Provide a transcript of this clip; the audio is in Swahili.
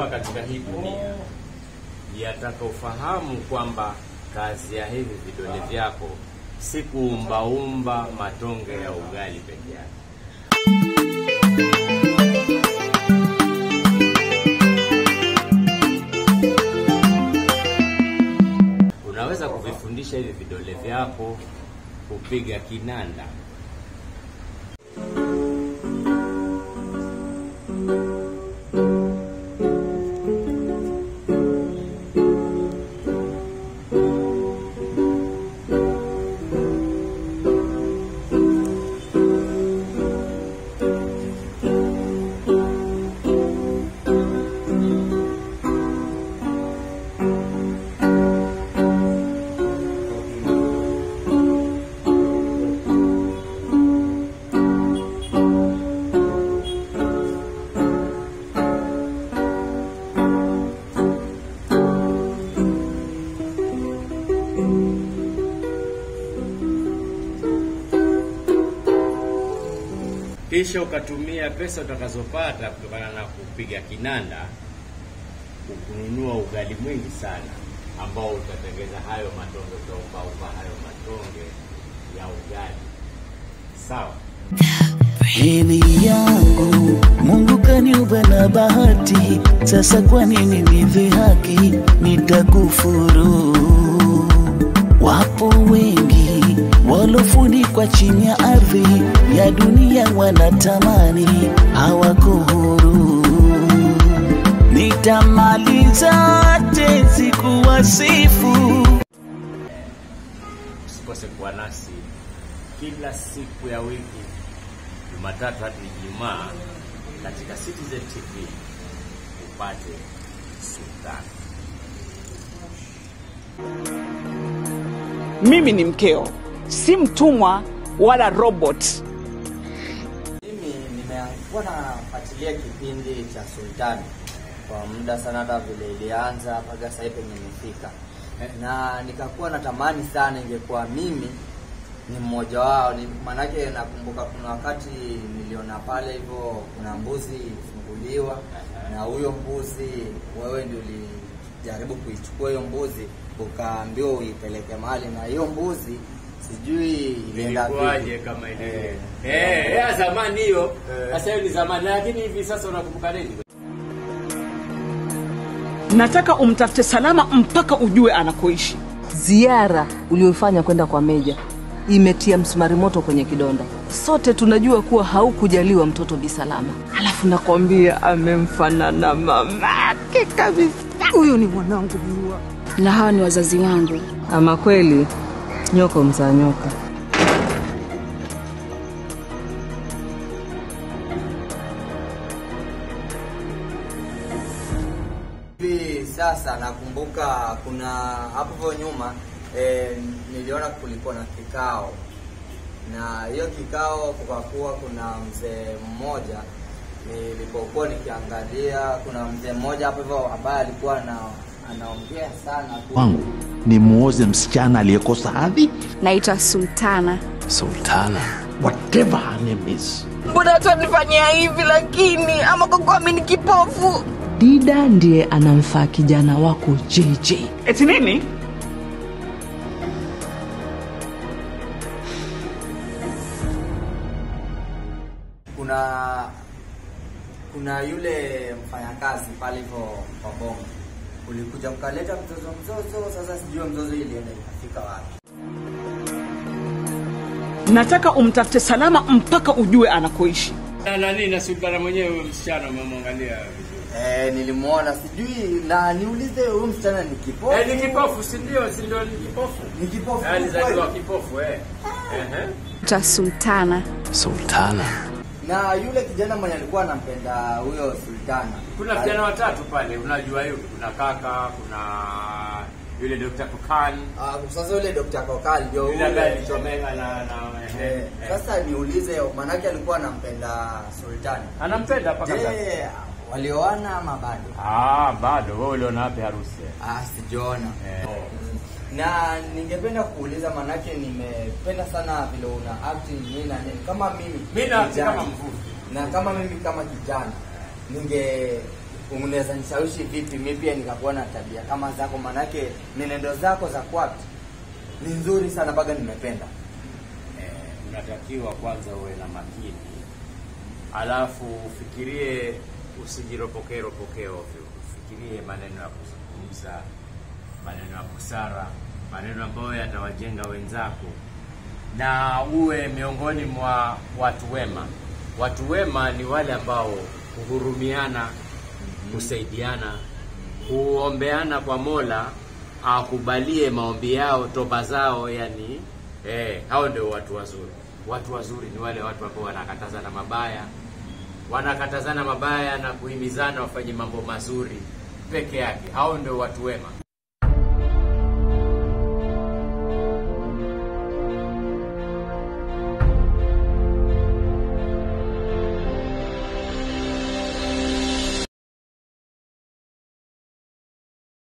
hapa katika hii dunia yataka ufahamu kwamba kazi ya hivi vidole vyako si kuumbaumba matonge ya ugali peke yake. Unaweza kuvifundisha hivi vidole vyako kupiga kinanda. kisha ukatumia pesa utakazopata kutokana na kupiga kinanda kununua ugali mwingi sana ambao utatengeza hayo matonge, utaumbaumba hayo matonge ya ugali. Sawa. Heri yangu Mungu kaniumba na bahati, sasa kwa nini nidhihaki? Nitakufuru. Wapo wengi walofunikwa chini ya ardhi ya dunia, wanatamani hawako huru. Nitamaliza tezi kuwasifu Usikose kuwa nasi kila siku ya wiki, Jumatatu hadi Ijumaa katika Citizen TV upate Sultani. Mimi ni mkeo, si mtumwa wala robot. Mimi nimekuwa nafuatilia kipindi cha Sultani kwa muda sana, hata vile ilianza mpaka sasa hivi penye imefika, na nikakuwa natamani sana ingekuwa mimi ni mmoja wao. Ni maanake nakumbuka kuna wakati niliona pale hivyo kuna mbuzi ilifunguliwa, na huyo mbuzi wewe ndio ulijaribu kuichukua hiyo mbuzi ukaambiwa uipeleke mahali, na hiyo mbuzi sijui ilienda Ilikuwaje vipi. kama ilivyo? Eh. Eh, eh, ya zamani hiyo. Eh. Sasa hiyo ni zamani, lakini hivi sasa unakumbuka nini? Nataka umtafute Salama mpaka ujue anakoishi. Ziara uliyofanya kwenda kwa Meja imetia msumari moto kwenye kidonda. Sote tunajua kuwa haukujaliwa mtoto Bisalama, alafu nakwambia amemfanana mamake kabisa. Huyu ni mwanangu jua. na hawa ni wazazi wangu. Ama kweli nyoko mzaa nyoka. hivi sasa nakumbuka kuna hapo hivyo nyuma eh, niliona kulikuwa na kikao na hiyo kikao kukakuwa kuna mzee mmoja nilipokuwa nikiangalia kuna mzee mmoja hapo hivyo ambaye alikuwa na anaongea sana tu. wangu ni muoze msichana aliyekosa hadhi Naitwa Sultana. sultana whatever her name is Mbona watu wanifanyia hivi lakini, ama kwa kuwa mimi ni kipofu? Dida ndiye anamfaa kijana wako JJ. Eti nini? kuna kuna yule mfanyakazi pale hivyo kwa bongo ulikuja ukaleta mzozo mzozo sasa sijui mzozo ilienda ikafika wapi Nataka umtafute Salama mpaka ujue anakoishi. Na nani na Sultana mwenyewe huyo msichana umemwangalia vizuri. Eh, nilimwona sijui na niulize huyu msichana ni kipofu. Eh, ni kipofu si ndio? Si ndio ni kipofu? Ni kipofu. Eh, Alizaliwa kweli? kipofu eh. Ehe. Naitwa Sultana. sultana Na yule kijana mwenye alikuwa anampenda huyo Sultana. Kuna vijana watatu pale, unajua hiyo, kuna kaka, kuna yule Dr. Kokani, Ah, sasa yule Dr. Kokal ndio yule ambaye yule. alichomeka na na ehe, Eh, eh. sasa niulize manake alikuwa anampenda Sultana. anampenda mpaka sasa. Je, walioana ama bado? Ah, bado wewe uliona wapi harusi? Ah, sijaona. Eh. Na ningependa kuuliza manake nimependa sana vile una acting nini na nini. Kama mimi Mimi na kijana, kama mvuvi. na kama mimi kama kijana ninge unaweza nishawishi vipi mi pia nikakuwa na tabia kama zako manake nenendo zako za kwatu ni nzuri sana mpaka nimependa eh, unatakiwa kwanza uwe na makini, alafu ufikirie, usijiropokee ropokee ovyo. Ufikirie maneno ya kuzungumza, maneno ya busara, maneno ambayo yatawajenga wenzako, na uwe miongoni mwa watu wema. Watu wema ni wale ambao huhurumiana, kusaidiana, huombeana kwa Mola akubalie maombi yao, toba zao, yani eh, hao ndio watu wazuri. Watu wazuri ni wale watu ambao wanakatazana mabaya, wanakatazana mabaya na kuhimizana wafanye mambo mazuri peke yake. Hao ndio watu wema.